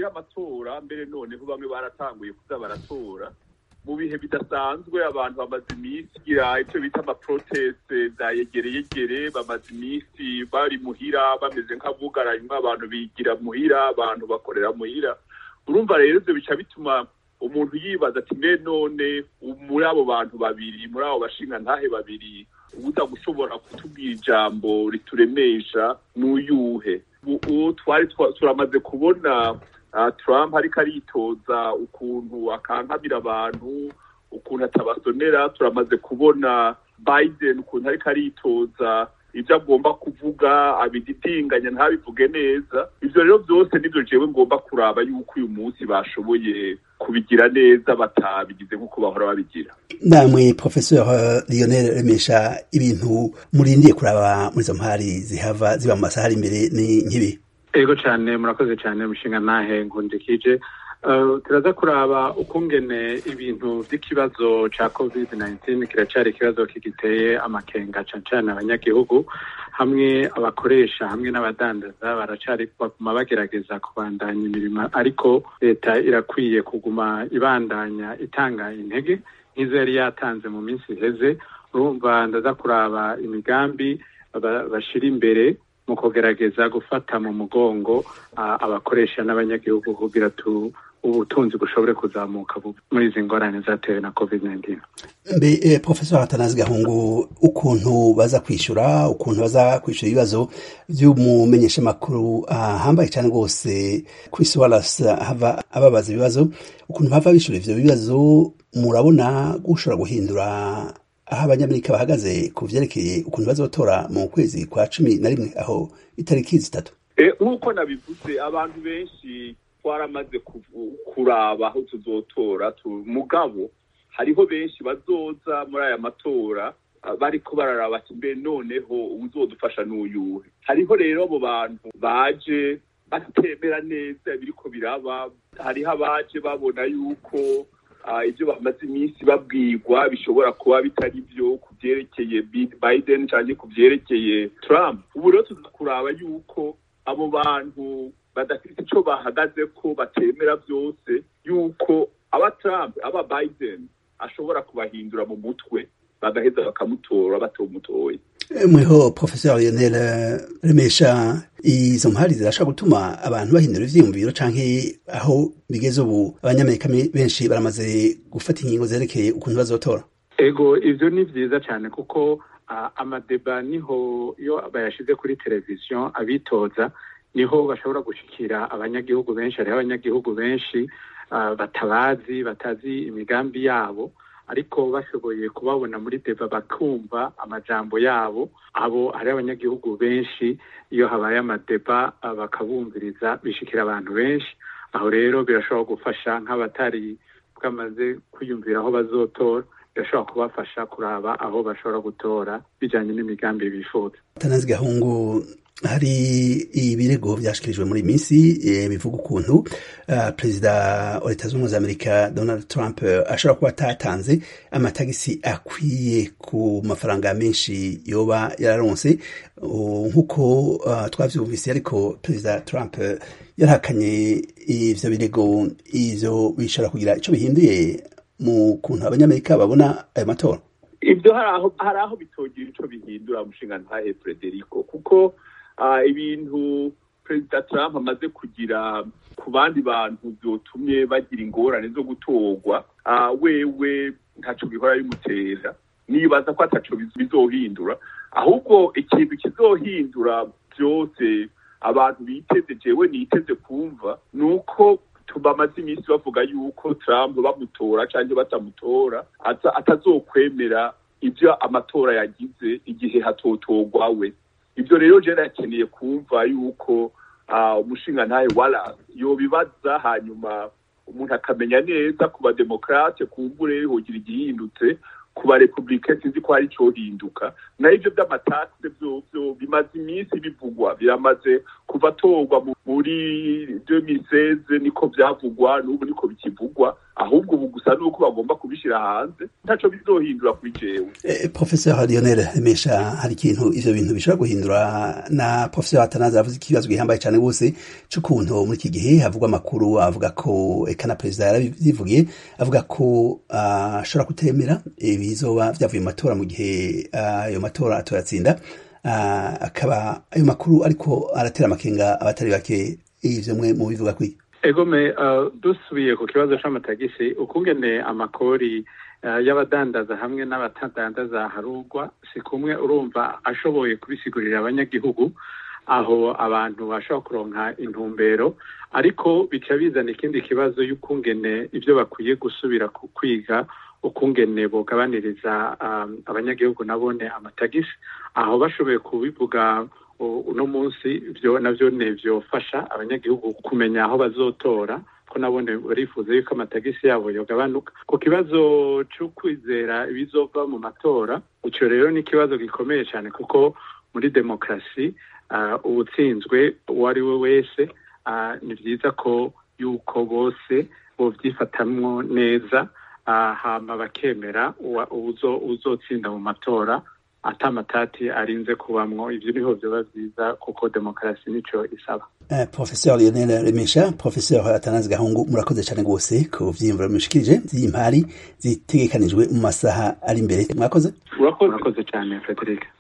tugira amatora mbere noneho bamwe baratanguye kuza baratora mu bihe bidasanzwe abantu bamaze iminsi gira icyo bita amaproteste za yegereyegere bamaze iminsi bari muhira bameze nk'abugaranywa abantu bigira muhira abantu bakorera muhira urumva rero ibyo bica bituma umuntu yibaza ati mbe none muri abo bantu babiri muri abo bashinga ntahe babiri ubuza gushobora kutubwira ijambo rituremesha n'uyuhe uwo twari turamaze kubona Trump ariko aritoza ukuntu akankamira abantu ukuntu atabasonera turamaze kubona Biden ukuntu ariko aritoza ibyo agomba kuvuga abididinganya ntabivuge neza ibyo rero byose nibyo jewe ngomba kuraba yuko uyu munsi bashoboye kubigira neza batabigize nk'uko bahora babigira namwe professeur Lionel Remesha ibintu murindiye kuraba muri izo mpari zihava ziba mu masaha ari imbere ni nk'ibi ego cyane murakoze cyane mushinga ntahe nkundikije turaza kuraba ukungene ibintu by'ikibazo cya covid 19 kiracyari ikibazo kigiteye amakenga cyane cyane abanyagihugu hamwe abakoresha hamwe n'abadandaza baracari baguma bagerageza kubandanya imirimo ariko leta irakwiye kuguma ibandanya itanga intege nk'izo yari yatanze mu minsi iheze urumva ndaza kuraba imigambi bashira imbere mu kugerageza gufata mu mugongo abakoresha n'abanyagihugu kugira tu ubutunzi bushobore kuzamuka muri izi ngorane zatewe na covid 19 mbe eh, professor atanazi gahungu ukuntu baza kwishura ukuntu baza kwishura ibibazo vy'umumenyeshamakuru ahambaye uh, cyane rwose Chris Wallace hava ababaza ibibazo ukuntu bava bishura ivyo bibazo murabona gushobora guhindura aho abanyamerika bahagaze ku vyerekeye ukuntu bazotora mu kwezi kwa cumi na rimwe aho itariki zitatu nk'uko nabivuze abantu benshi twaramaze kuraba aho tuzotora mugabo hariho benshi bazoza muri aya matora bariko bararaba ati mbe noneho uzodufasha n'uyuhe hariho rero abo bantu baje batemera neza biriko biraba hariho abaje babona yuko ibyo bamaze iminsi babwirwa bishobora kuba bitari byo ku byerekeye biden cyangwa ku byerekeye trump ubu rero tuza kuraba yuko abo bantu badafite icyo bahagaze ko batemera byose yuko aba Trump aba Biden ashobora kubahindura mu mutwe bagaheza bakamutora batomutoye mweho professeur Lionel Remesha izo mpari zirashobora gutuma abantu bahindura ivyiyumviro canke aho bigeze ubu abanyamerika benshi baramaze gufata ingingo zerekeye ukuntu bazotora ego ivyo ni vyiza cyane kuko uh, amadeba niho iyo bayashize kuri televiziyo abitoza niho bashobora gushikira abanyagihugu benshi hariho abanyagihugu benshi batabazi batazi imigambi yabo ariko bashoboye kubabona muri deba bakumva amajambo yabo abo hari abanyagihugu benshi iyo habaye amadeba bakabumviriza bishikira abantu benshi aho rero birashobora gufasha nk'abatari bwamaze kwiyumvira aho bazotora birashobora kubafasha kuraba aho bashobora gutora bijyanye n'imigambi bifuza tanazi gahungu hari ibirego byashikirijwe muri minsi bivuga ukuntu uh, perezida wa leta zunze ubumwe za amerika donald trump uh, ashobora kuba atatanze amatagisi akwiye ku mafaranga menshi yoba yararonse uh, nk'uko uh, twavyumvise ariko perezida trump uh, yarahakanye ivyo birego ivyo bishobora kugira ico bihinduye mu kuntu abanyamerika babona ayo matora ibyo hari aho bitogira ico bihindura mushinga ntahe frederico kuko ibintu perezida trump amaze kugira ku bandi bantu byotumye bagira ingorane zo gutorwa wewe ntaco bihora bimutera nibaza ko ataco bizohindura ahubwo ikintu kizohindura byose abantu biteze jewe niteze kumva ni uko bamaze iminsi bavuga yuko trump bamutora cyangwa batamutora atazokwemera ibyo amatora yagize igihe hatotorwa we ibyo rero jena yakeneye kumva yuko umushinga ntawe wara yobibaza hanyuma umuntu akamenya neza ku bademokarate kumbure hogira igihindutse ku barepublike sinzi ko hari cyohinduka naho ibyo by'amatakse byo bimaze iminsi bivugwa biramaze kuva atorwa muri 2016 niko byavugwa n'ubu niko bikivugwa ahubwo ubu gusa nuko bagomba kubishira hanze ntaco bizohindura kuri jewe eh, professeur Lionel Mesha hari ikintu ivyo bintu bishobora guhindura na professeur Atanazi avuze ikibazo gihambaye cyane gose c'ukuntu muri iki gihe havugwa amakuru avuga ko eka na perezida yarabivugiye avuga ko ashobora uh, kutemera ibizoba vyavuye mu matora mu gihe ayo uh, matora atoyatsinda uh, akaba ayo makuru ariko aratera amakenga abatari bake ivyo mwe mu bivuga kwi egome uh, dusubiye ku kibazo c'amatagisi ukungene amakori uh, y'abadandaza hamwe n'abatadandaza harugwa si kumwe urumva ashoboye kubisigurira abanyagihugu aho abantu bashobora kuronka intumbero ariko bica bizana ikindi kibazo y'ukungene ibyo bakwiye gusubira ku kwiga ukungene bogabaniriza um, abanyagihugu nabone amatagisi aho bashoboye kubivuga uno munsi byo navyo ne vyofasha abanyagihugu kumenya aho bazotora ko nabone barifuza yuko amatagisi yabo yogabanuka ku kibazo cyo kwizera ibizova mu matora ico rero ni ikibazo gikomeye cyane kuko muri demokarasi uh, ubutsinzwe uwo ari we wese uh, ni vyiza ko yuko bose bovyifatamwo neza uh, hama bakemera uzotsinda mu matora ata matati arinze kubamwo ivyo niho vyoba vyiza kuko demokarasi nico isaba uh, professeur Lionel Remesha professeur Atanazi Gahungu murakoze cyane gose ku vyiyumviro mushikirije vy'impari zitegekanijwe mu masaha ari imbere mwakoze urakoze cyane Frederic